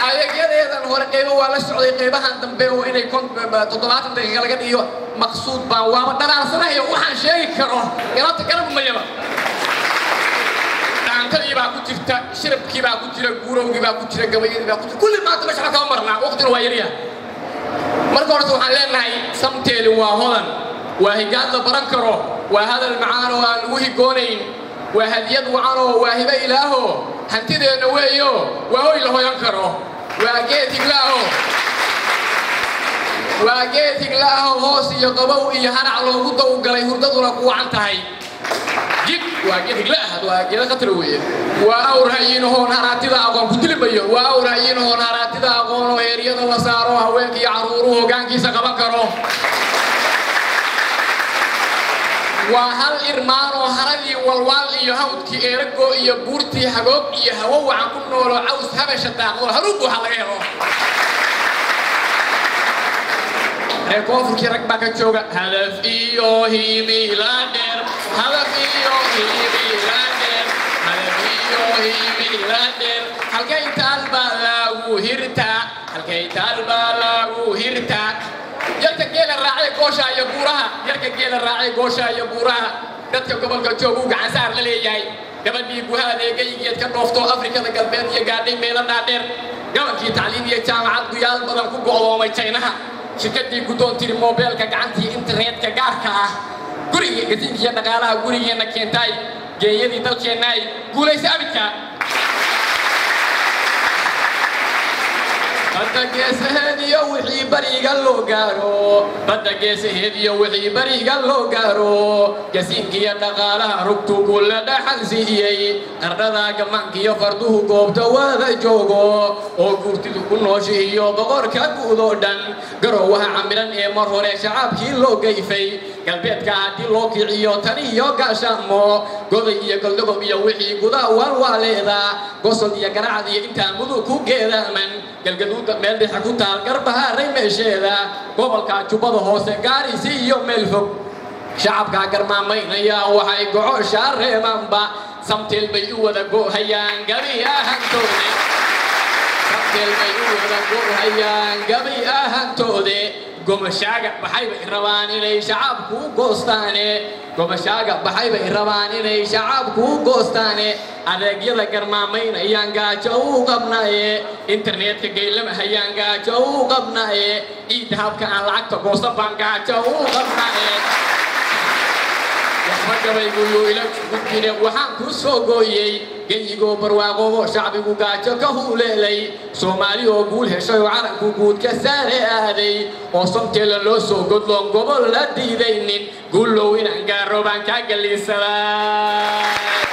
adeegyadeedan hore qaybo waa la socday qaybahan dambe oo inay toddobaatan daqiiqa laga dhigo maqsuud baan waaba dhalaalsanayo waxaan sheegi karo galabta garab mayaba dhaantadii baa ku jirta shirabkii baa ku jira guurowgii baa ku jira gabayadii baa ku jira kulli maanta meesha kama marnaa waqtina waa yaryaha marka horta waxaan leenahay samteeli waa hodan waa higaad la baran karo waa hadal macaan oo aan lagu higoonayn waa hadiyad wacan oo waa hibe ilaaho hantideenna weeyo waa hoy la hoyan karo waa geed higlaaho waa geed higlaaho hoos iyo qabow iyo hanac loogu dawgalay hurdaduna ku wacan tahay jid waa geed higlaah waa geeda khatar weeye waa awr hayiinahoon haraatida aqoon ku dilimayo waa awr hayiinahoon haraatida aqoon oo heeryada la saaro haweenka iyo carruuruhu hoggaankiisa qaban karo waa hal irmaan oo haradii walwaal iyo hawdkii eerago iyo buurtii hagoog iyo hawo wacan ku noolo caws habasha daaqdo haruub waxa laga helo reer koonfurkii rag baa ka jooga hadaf iyo himila dheer hadaf iyo himila dheer hadaf iyo himila dheer halkay taal baa lagu hirtaa halkay taal baa lagu hirtaa yarka geela raacay goosha iyo buuraha yarka geela raacay goosha iyo buuraha dadka gobolka joog uu gacan saar la leeyahay gabadhii guha adeegaygeed ka dhoofto afrikada galbeed iyo gaadhay meelo dhaadheer gabankii tacliim iyo jaamacad guyaal badan ku go'doomay jaynaha shirkadii guddoon tiri moobeelka gacantii internetka gaarka ah guriga gasiinka iyo dhaqaalaha gurigeenna keentaay geeyadii dalkeennaay guulaysa abidka badda geesaheed iyo wixii bariga loo gaaro badda geesaheed iyo wixii bariga loo gaaro gasiinkiiyo dhaqaalaha rugtu kulla dhaxal siiyey qardhada gamankiyo farduhu goobta wada joogo oo guurtidu ku noosha iyo boqorka guud oo dhan garowaha camiran ee mar hore shacaabkii loo gayfay galbeedka haddii loo kiciyo tan iyo gaashaamo goday iyo goldogob iyo wixii gudaa walwaaleeda gosol iyo garacad iyo intaa mudug ku geedaaman galgaduuda meel dhexe ku taal garbahaaray meesheeda gobolka jubbada hoose gaarisi iyo meel fog shacabkaa garmaamaynaya waxay gocoshaa reebaanba samteel bay u wada go'hayaan gabi ahantoode samteel bay u wada go'hayaan gabi ahantoode gomashaaga baxayba i rabaan inay shacabku goostaane gomashaaga baxayba i rabaan inay shacabku goostaane adeegyada garmaamaynayaan gaajo u qabnaaye internetka geylama hayaan gaajo u qabnaaye ciidda habka aan lacagta goosan baan gaajo u qabnaaye waxba gabayguyuu ila gudbine waxaan ku soo gooyey geyigoo barwaaqobo shacbigu gaajo ka huleelay soomaali oo guul heshay oo calanku guud ka saare aaday oo somteela loo soo godloon gobol la diidaynin guullow inaan gaaro baan kaa galiisadaa